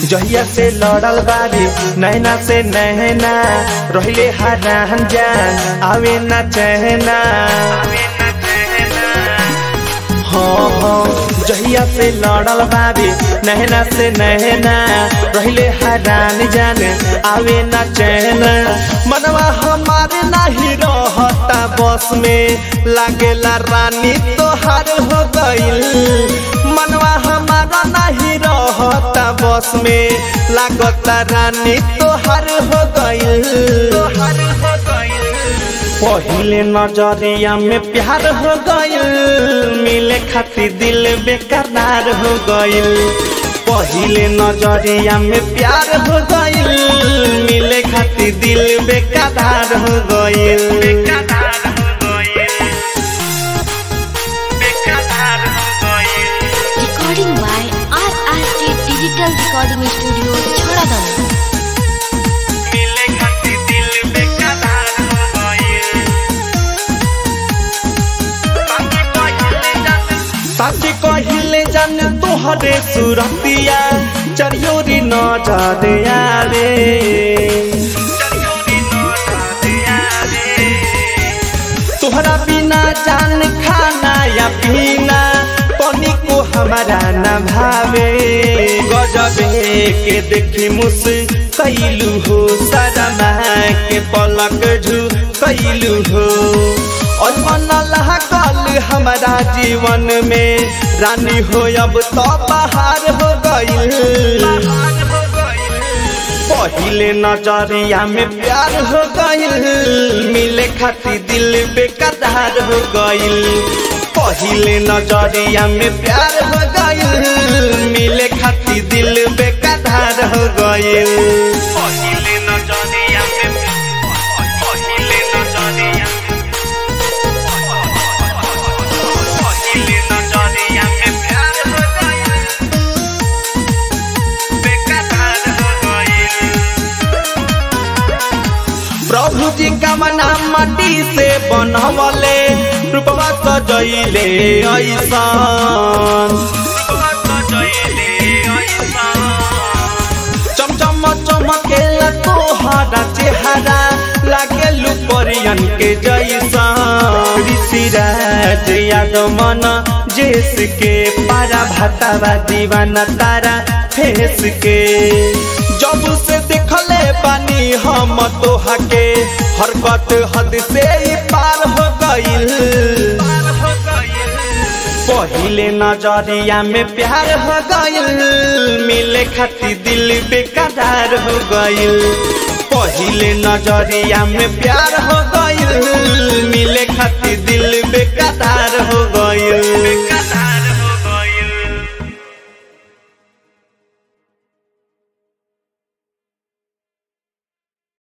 जहिया से लड़ल बारी नैना से नहना रहिले हरान जान आवे ना चहना हाँ हाँ जहिया से लड़ल बारी नहना से नहना रहिले हरान जान आवे ना चैन मनवा हमारे नहीं रहता बस में लागेला रानी तोहार हो गइल मनवा हमारा नहीं रहता बस में लागता रानी तोहार हो गइल तोहार हो गइल पहिले नजरिया में प्यार हो गइल मिले खातिर दिल बेकरार हो गइल पहिले नजरिया में प्यार हो गइल मिले खातिर दिल बेकरार हो गइल बेकरार हो गइल बेकरार हो गइल Recording by RRT Digital Recording Studio, Chhoradam. मिले खातिर दिल बेकरार हो गइल साथी कहिले जान तोहरे सुरतिया चरियोरी न जादे यारे तोहरा बिना जान खाना या पीना पानी को हमारा न भावे गजबे के देखी मुस कैलू हो सरमा के पलक झू कैलू हो और मन कल हमारा जीवन में रानी हो अब तो बाहर हो गइल पहिले नजरिया में प्यार हो गइल मिले खातिर दिल बेकरार हो गइल पहिले नजरिया में प्यार हो गइल मिले खातिर दिल बेकरार हो गइल पहिले नजरिया में पहिले नजरिया पहिले नजरिया में प्यार हो गइल बेकरार हो गइल प्रभु जी का मना माटी से बनवले रूपवा सजैले ऐसान चमचम चमकेला तोहरा चेहरा लागे लुपरियन के जैसा ऋषिराज यादव मन जेस के पारा भातावा दीवाना तारा फेस के जब से देखले बानी हम तोहा के हरकत हद से ही पार हो गइल पहिले नजरिया में प्यार हो गइल मिले खातिर दिल बेकरार हो गइल पहिले नजरिया में प्यार हो गइल मिले खातिर दिल बे